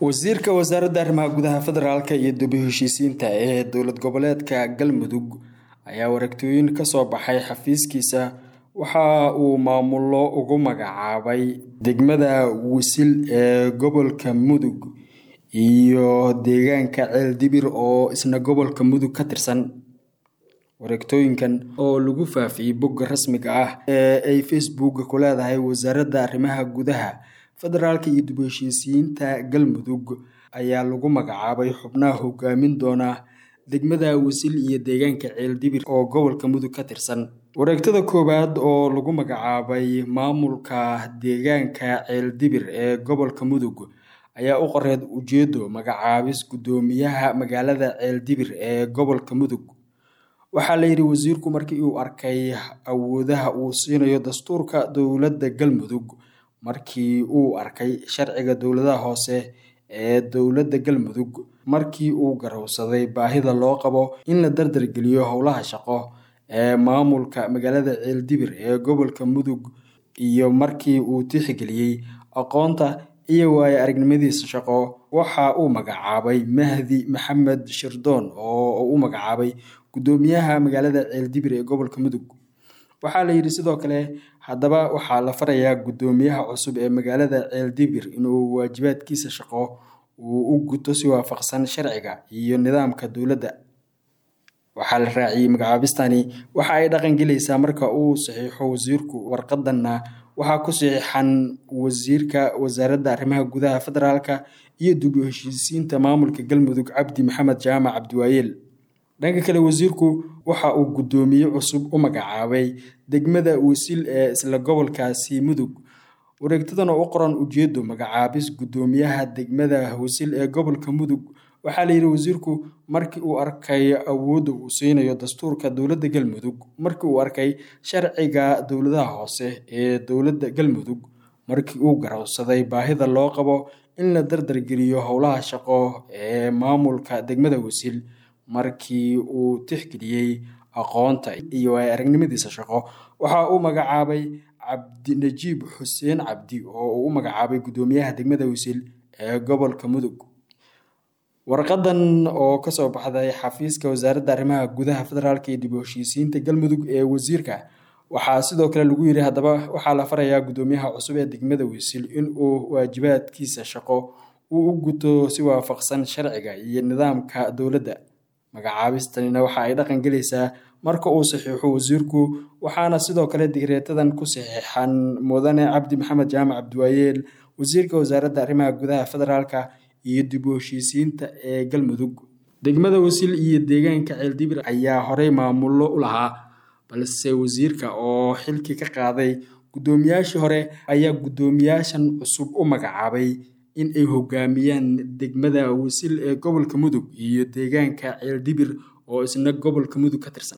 wasiirka wasaaradda arrimaha gudaha federaalk iyo dib u heshiisiinta ee dowlad goboleedka galmudug ayaa wareegtooyin kasoo baxay xafiiskiisa waxa uu maamulo ugu magacaabay degmada wisil ee gobolka mudug iyo deegaanka ceeldibir oo isna gobolka mudug ka tirsan wareegtooyinkan oo lagu faafiyey bogga rasmiga ah ee ay facebooka ku leedahay wasaaradda arrimaha gudaha federaalka iyo dib u heshiisiyiinta galmudug ayaa lagu magacaabay xubnaha hogaamin doona degmada wisil iyo deegaanka ceeldibir oo gobolka mudug ka tirsan wareegtada koowaad oo lagu magacaabay maamulka deegaanka ceeldibir ee gobolka mudug ayaa u qoreed ujeedo magacaabis guddoomiyaha magaalada ceeldibir ee gobolka mudug waxaa la yidhi wasiirku markii uu arkay awoodaha uu siinayo dastuurka dowladda galmudug markii uu arkay sharciga dowladaha hoose ee dowladda galmudug markii uu garowsaday baahida loo qabo in la dardargeliyo howlaha shaqo ee maamulka magaalada ceeldibir ee gobolka mudug iyo markii uu tixgeliyey aqoonta iyo waayo aragnimadiisa shaqo waxa uu magacaabay mahdi maxamed shirdoon oo u magacaabay guddoomiyaha magaalada ceeldibir ee gobolka mudug waxaa la yidhi sidoo kale haddaba waxaa la farayaa guddoomiyaha cusub ee magaalada ceeldibir inuu waajibaadkiisa shaqo uu u guto si waafaqsan sharciga iyo nidaamka dowladda waxaa la raaciyey magacaabistani waxa ay dhaqangelaysaa marka uu saxiixo wasiirku warqadanna waxaa ku saxiixan wasiirka wasaaradda arrimaha gudaha federaalka iyo dib u heshiisiinta maamulka galmudug cabdi maxamed jaamac cabdiwaayeel dhanka kale wasiirku waxa uu guddoomiye cusub u magacaabay degmada wisil ee isla gobolkaasi mudug wareegtadan oo u qoran ujeedo magacaabis guddoomiyaha degmada wisil ee gobolka mudug waxaa la yidhi wasiirku markii uu arkay awoodda uu siinayo dastuurka dowladda galmudug markii uu arkay sharciga dowladaha hoose ee dowladda galmudug markii uu garowsaday baahida loo qabo in la dardargeliyo howlaha shaqo ee maamulka degmada wisil markii uu tixgeliyey aqoonta iyo ay aragnimadiisa shaqo waxa uu magacaabay cabdinajiib xuseen cabdi oo uu u magacaabay guddoomiyaha degmada wisil ee gobolka mudug warqadan oo kasoo baxday xafiiska wasaaradda arrimaha gudaha federaalk iyo dib u heshiisiinta galmudug ee wasiirka waxaa sidoo kale lagu yiri haddaba waxaa la farayaa guddoomiyaha cusub ee degmada wisil inuu waajibaadkiisa shaqo uu u guto si waafaqsan sharciga iyo nidaamka dowladda magacaabistanina waxa ay dhaqan gelaysaa marka uu saxiixo wasiirku waxaana sidoo kale digreetadan ku saxiixan mudane cabdi maxamed jaamac cabdiwaayeel wasiirka wasaaradda arrimaha gudaha federaalka iyo dib u heshiisiinta ee galmudug degmada wasil iyo deegaanka ceeldibir ayaa horey maamulo u lahaa balse wasiirka oo xilkii ka qaaday guddoomiyaashii hore ayaa guddoomiyaashan cusub u magacaabay in ay hogaamiyaan degmada wisil ee gobolka mudug iyo deegaanka ceeldibir oo isna gobolka mudug ka tirsan